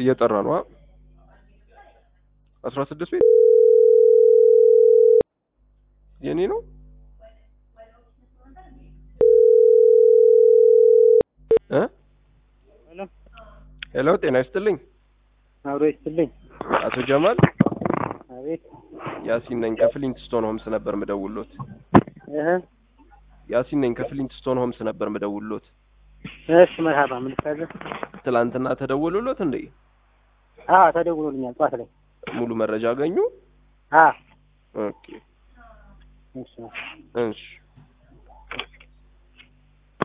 እየጠራ ነው። አስራ ስድስት ቤት የኔ ነው። እ ሄሎ ሄሎ ጤና ይስጥልኝ አብሮ ይስጥልኝ። አቶ ጀማል አቤት ያሲን ነኝ ከፍሊንት ስቶን ሆምስ ነበር ምደውሎት። እህ ያሲን ነኝ ከፍሊንት ስቶን ሆምስ ነበር ምደውሎት። እሺ መርሃባ ምን ልታዘዝ? ትላንትና ተደወሉሎት እንዴ? አዎ ተደውሎልኛል ጠዋት ላይ። ሙሉ መረጃ አገኙ? አዎ ኦኬ እሺ እሺ